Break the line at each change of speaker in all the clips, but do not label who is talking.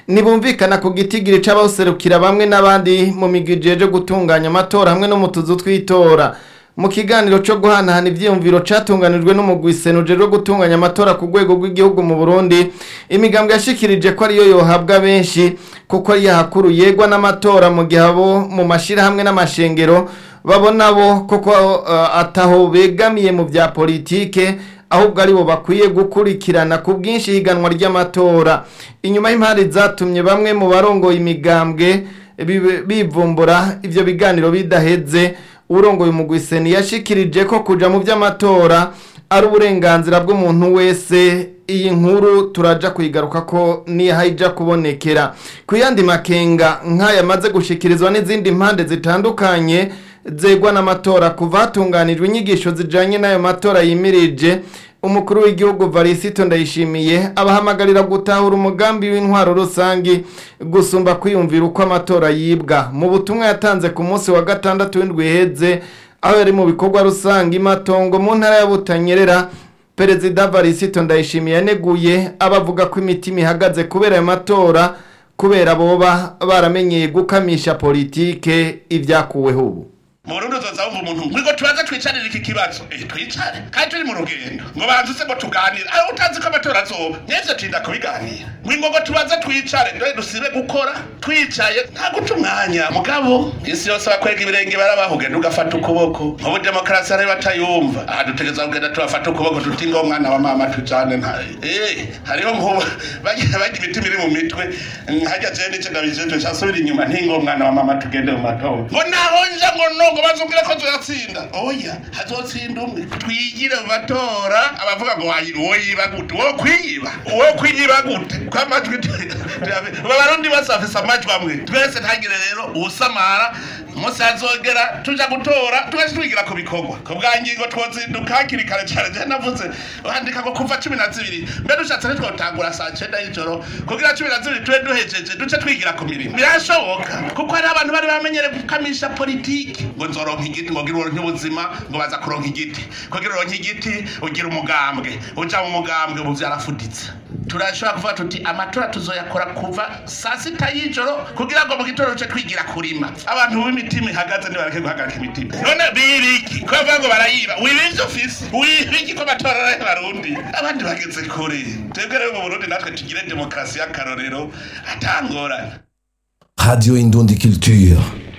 ntibumvikana ku gitigiri c'abawuserukira bamwe n'abandi mu migwi ijejwe gutunganya amatora hamwe no mu tuzu tw'itora mu kiganiro cyo guhanahana ivyiyumviro catunganijwe n'umugwi senuje rwo gutunganya amatora ku rwego rw'igihugu mu Burundi imigambwe yashikirije ko ariyo yohabwa benshi kuko yahakuru yegwa n'amatora mu gihe abo mu mashira hamwe n'amashengero babona bo koko uh, ataho begamiye mu vya politike ahubwo aribo bakwiye gukurikirana ku bwinshi higanwa ry'amatora inyuma y'impande zatumye bamwe mu barongoye imigambwe bibe- bivumbura ivyo biganiro bidaheze urongoye umugwiseni yashikirije ko kuja mu vy'amatora ari uburenganzira bw'umuntu wese iyi nkuru turaja kuyigaruka ko nihayija kubonekera ku yandi makenga nk'aya maze gushikirizwa n'izindi mpande zitandukanye zegwa n'amatora kuva hatunganijwe inyigisho zijanye n'ayo matora yimirije umukuru w'igihugu varisito ndayishimiye abahamagarira gutahura umugambi w'intwaro rusangi gusumba kwiyumvira uko amatora yibwa mu butumwa yatanze ku munsi wa gatandatu w'indwi iheze aho yari mu bikorwa rusange imatongo mu ntara ya butanyerera perezida varisito ndayishimiye yaneguye abavuga ko imitima ihagaze kubera ayo matora kubera boba baramenyeye gukamisha politike ibyakuweho ubu
mu burundi uzoza wumva umuntu ngo tubaze twicarire iki kibazo eh twicare kandi turi mu rugendo ngo banze se ngo tuganire aho utazi ko amatora azoba nivyo tinda kubiganira ngo ngo tubaze twicare ndoye dusibe gukora twicaye nta guca umwanya mugabo isi yose bakwega ibirenge barabaho ugenda ugafata ukuboko nk'ubu demokarasi ari batayumva aha dutegereza kugenda tubafata ukuboko tuti ngo mwana wa mama tujane nta eh hariho nk'ubu bagira bagira imitima iri mu mitwe hajya je nice ndabijejwe casubira inyuma ntingo mwana wa mama tugende mu matora ngo naho nje ngo no ngo bazubwire ko tuyatsinda oya hazotsinda umwe twigire mu matora abavuga ngo wayi- uwo yiba gute uwo kwiyiba uwo kwiyiba gute ko amajwi aba barundi bose bafise amajwi amwe twese ntagire rero uwusamara umunsi hazogera tuja gutora twese twigira ku bikorwa ku bwa ngingo twozinduka hakiri kare cane je navuze wandika ngo kuva cumi na zibiri mbe dushatse ntitwotangura saa cenda y'ijoro kugira cumi na zibiri tube duhejeje duce twigira ku mirimo birashoboka kuko hari abantu bari bamenyere gukamisha politiki ngo nzoronka igiti ngo gira uronke ubuzima ngo baza kuronka igiti kugira uronke igiti ugira umugambwe uja mu mugambwe ubu vyarafuditse turashobora kuvuga tuti amatora tuzoyakora kuva saa sita y'ijoro kugira ngo mu gitondo duce twigira kurima abantu b'imitima ihagaze nibareke guhagarika imitima none bibiki ko bavuga ngo barayiba wiba ivyo ufise wibiki ko amatora ari ay'abarundi abandi bageze kure twebwe rero mu burundi natwe tugire demokarasi y'akarorero atangorane
Radio Indundi Culture.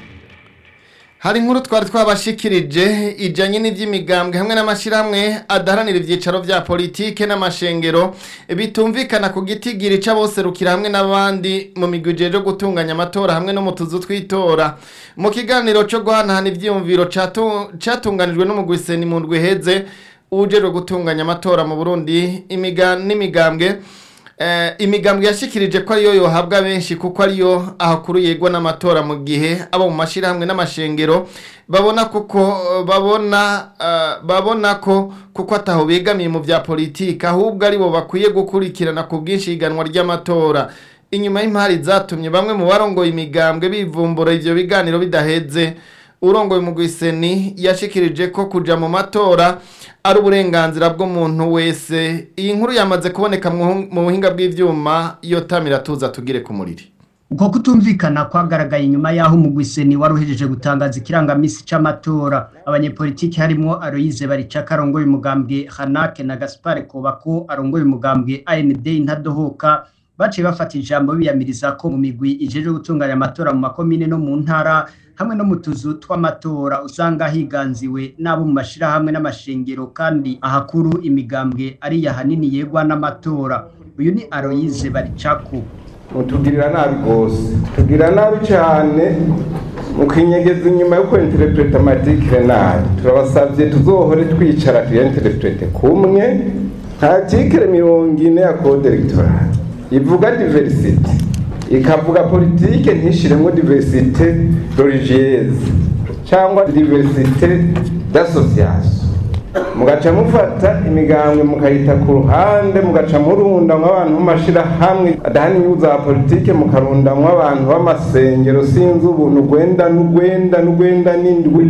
hari inkuru twari twabashikirije ijanye n'ivy'imigambwe hamwe n'amashirahamwe adaharanira ivyicaro vya politike n'amashengero bitumvikana ku gitigiri c'aboserukira hamwe n'abandi mu migwi ijejwe gutunganya amatora hamwe no mu tuzu tw'itora mu kiganiro co guhanahana ivyiyumviro catu- catunganijwe n'umugwi seni mu ndwi iheze ujejwe gutunganya amatora mu burundi imiga- n'imigambwe Eh, imigambwe yashikirije ko ariyo yohabwa benshi kuko ariyo ahakuru yegwa n'amatora mu gihe abo mu mashirahamwe n'amashengero babona kuko babona uh, babona ko kuko ataho begamiye mu vya politike ahubwo aribo bakwiye gukurikirana ku bwinshi higanwa ry'amatora inyuma y'impari zatumye bamwe mu barongoye imigambwe bivumbura ivyo biganiro bidaheze urongoye umugwiseni yashikirije ko kuja mu matora ari uburenganzira bw'umuntu wese iyi nkuru yamaze kuboneka mu mu buhinga bw'ivyuma iyo tamira tuza tugire ku muriri
uko kutumvikana kwagaragaye inyuma y'aho umugwiseni wari uhejeje gutangaza ikirangamisi c'amatora abanyepolitiki harimwo Aloyize Baricaka arongoye umugambwe Hanake na Gaspar Kobako arongoye umugambwe AND Ntadohoka baciye bafata ijambo biyamiriza ko mu migwi ijejwe gutunganya amatora mu makomine no mu ntara hamwe no mu tuzu tw'amatora usanga higanziwe n'abo mu mashirahamwe n'amashengero kandi ahakuru imigambwe ari yahanini yegwa n'amatora uyu ni Aloyize Baricako
mutugirira nabi rwose tugirira nabi cyane mukinyegeza inyuma yo kwinterpreta amadikire nabi turabasabye tuzohore twicara tuyenterprete kumwe nta tikire mirongo ine ya code electoral ivuga diversite ikavuga politike ntishiremo diversite religieuse cyangwa diversite d'association mugaca mufata imigambwe mukayita ku ruhande mugaca murundamwo abantu b'amashirahamwe adahana inyungu za politike mukarundamwo abantu b'amasengero sinzi ubuntu ugwenda n'ugwenda n'ugwenda n'indwi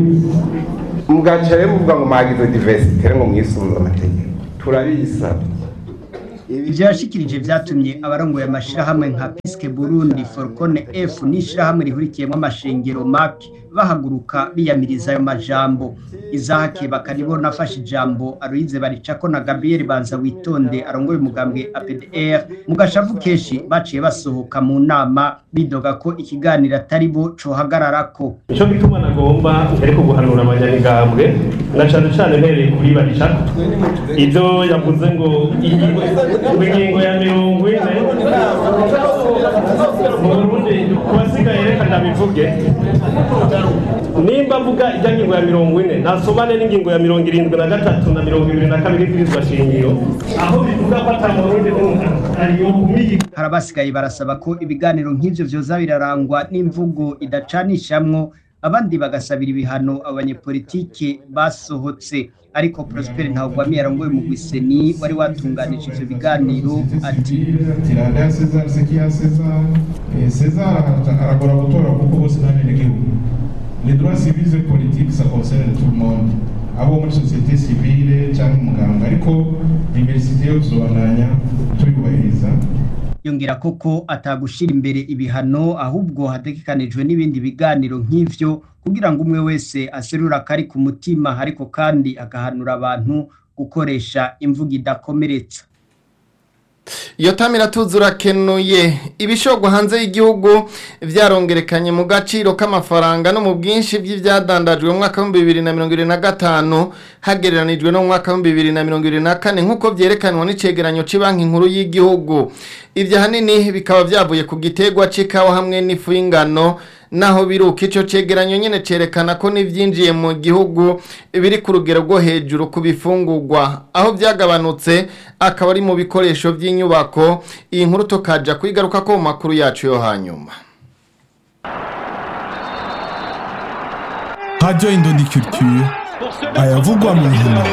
mugaca rero muvuga ngo mwagize diversite ngo mwisunze amategeko turabisaba
ivyo yashikirije vyatumye abarongoye amashirahamwe nka piske burundi forcone f n'ishirahamwe rihurikiyemwo amashengero mak bahaguruka biyamiriza ayo majambo izahake bakaribona afashe ijambo aruyize baricako na gabriel banza witonde arongoye umugambwe apdr mu gashavu kenshi baciye basohoka mu nama bidoga ko ikiganiro atari bo cohagararako
nico gituma nagomba ariko guhanura abanyamigambwe na cane cane mpereye kuri baricako ivyo yavuze ngo ingingo ya mirongo ine mu burundi ku basigaye reka ndabivuge nimba mvuga ijya ngingo ya mirongo ine nasomane n'ingingo ya mirongo irindwi na gatatu na mirongo ibiri na kabiri bw'irizwa shingiro aho bivuga ko ata murundi n'umwe ariyo kumiyi
hari abasigaye barasaba ko ibiganiro nk'ivyo vyoza birarangwa n'imvugo idacanishamwo abandi bagasabira ibihano abanyepolitike basohotse ariko Prosper Ntawugwamiye arongoye umugwi seni wari watunganije ivyo biganiro ati
tirada ya Cesar sekiya Cesar Eh, Cesar aragora gutora kuko bose n'abenegihugu les droits civils et politiques ça concerne tout le monde abo muri société civile cyangwa umuganga ariko diversité yo tuzobandanya tuyubahiriza
yongera koko atagushira imbere ibihano ahubwo hategekanijwe n'ibindi biganiro nk'ivyo kugira ngo umwe wese aserura akari ku mutima ariko kandi agahanura abantu gukoresha imvugo idakomeretsa
iyo tamira tuzi urakenuye ibishogwa hanze y'igihugu byarongerekanye mu gaciro k'amafaranga no mu bwinshi by'ibyadandajwe mu mwaka w'ibihumbi bibiri na mirongo irindwi na gatanu hagereranijwe no mu mwaka w'ibihumbi bibiri na mirongo irindwi na kane nk'uko byerekanwa n'icegeranyo cy'ibanki nkuru y'igihugu ibyo ahanini bikaba byavuye ku gitegwa cy'ikawa hamwe n'ifu y'ingano naho biruka icyo cegeranyo nyine cerekana ko n'ibyinjiye mu gihugu biri ku rugero rwo hejuru ku bifungurwa aho byagabanutse akaba ari mu bikoresho by'inyubako iyi nkuru tukaja kwigaruka ko mu makuru yacu yo hanyuma
Radio Indondi Culture ayavugwa mu nkino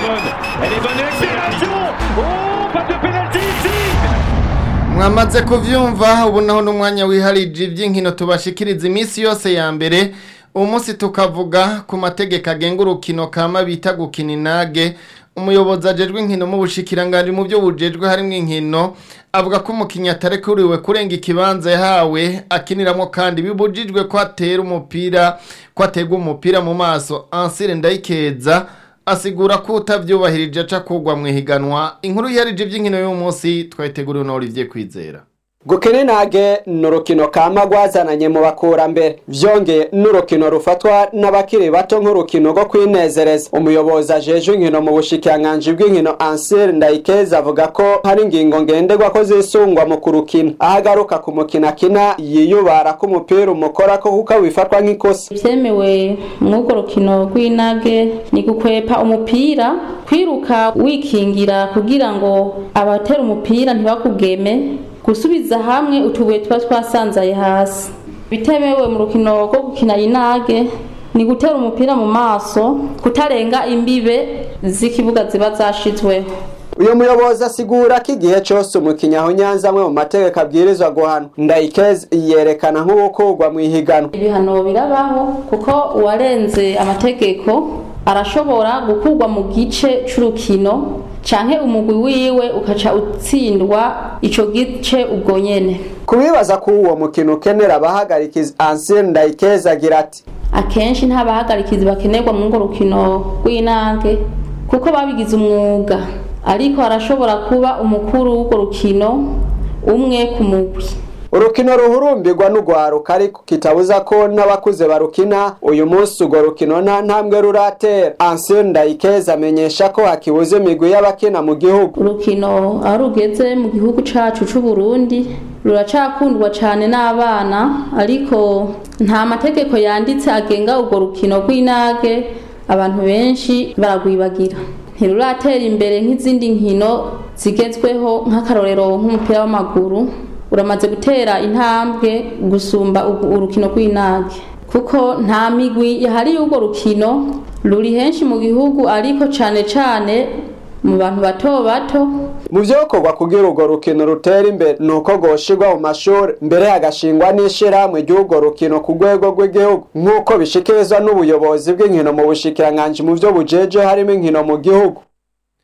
mwamaze kuvyumva ubu naho n'umwanya wiharije iby'inkino tubashikiriza iminsi yose ya mbere uwo munsi tukavuga ku mategeko agenga urukino kama bita gukina inage umuyobozi ajejwe inkino mu bushikiranganje mu byo bujejwe harimo inkino avuga ko umukinnyi atarekuriwe kurenga ikibanza yahawe akiniramo kandi bibujijwe ko atera umupira ko aterwa umupira mu maso ansire ndayikeza asigura ko utabyubahirije aca kugwa mu ihiganwa inkuru yarije iby'inkino y'uyu munsi twayiteguriwe na Olivier Kwizera
gukina inage ni urukino kama rwazananye mu bakurambere vyongeye n'urukino rufatwa n'abakiri bato nk'urukino rwo kwinezereza umuyobozi ajejwe inkino mu bushikiranganji bw'inkino ansire ndayikeza avuga ko hari ingingo ngenderwa ko zisungwa mu kurukina aho agaruka ku mukino akina yiyubara ko umupira umukora ko kuko wifatwa nk'ikosa
ivyemewe mw'urwo rukino rw'inage ni gukwepa umupira kwiruka wikingira kugira ngo abatera umupira ntibakugeme gusubiza hamwe utubuye tuba twasanzaye hasi bitemewe mu rukino rwo gukina inage ni gutera umupira mu maso kutarenga imbibe z'ikibuga ziba zashizweho
uyu muyobozi asigura ko igihe cyose umukinnyi aho nyanza amwe mu mategeko abwirizwa guhanwa ndayikeze yerekana nk'uwukurwa mu ihiganwa
ibihano birabaho kuko uwarenze amategeko arashobora gukurwa mu gice c'urukino canke umugwi wiwe ukaca utsindwa ico gice ubwo nyene
kubibaza ko uwo mukino ukenera abahagarikizi ansire ndayikeze agira ati
akenshi nta bahagarikizi bakenerwa mu ngo rukino rw'inange kuko babigize umwuga ariko harashobora kuba umukuru w'urwo rukino umwe ku mugwi
urukino ruhurumbirwa n'urwaruka ariko kitabuza ko n'abakuze barukina uyu munsi urwo rukino nta ntambwe ruratera ansire ndayikeze amenyesha ko hakibuze imigwi y'abakina mu gihugu
urukino aho rugeze mu gihugu cacu c'u Burundi ruracakundwa cane n'abana ariko nta mategeko yanditse agenga urwo rukino rw'inage abantu benshi baragwibagira ntiruratera imbere nk'izindi nkino zigezweho nk'akarorero nk'umupira w'amaguru uramaze gutera intambwe gusumba urukino rw'inage kuko nta migwi yahariye urwo rukino ruri henshi mu gihugu ariko cane cane mu bantu bato bato
mu vyokorwa kugira urwo rukino rutera imbere ni uko rwoshirwa mu mashuri mbere hagashingwa n'ishirahamwe ry'urwo rukino ku rwego rw'igihugu nk'uko bishikirizwa n'ubuyobozi bw'inkino mu bushikiranganji mu vyo bujeje harimo inkino mu gihugu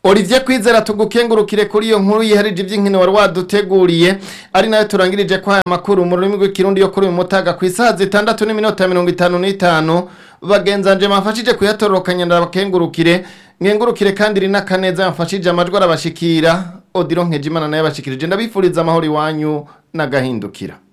Olivier Kwizera tugukengurukire kuri iyo nkuru yiharije iby'inkino wari waduteguriye ari nayo turangirije kwa aya makuru mu rurimi rw'ikirundi yo kuri uyu mutaga ku isaha zitandatu n'iminota mirongo itanu n'itanu bagenzanje mafashije kuyatororokanya ndabakengurukire nkengurukire kandi rina kaneza yamfashije amajwi arabashikira odiro nkejimana nayo yabashikirije ndabifuriza amahoro iwanyu n'agahindukira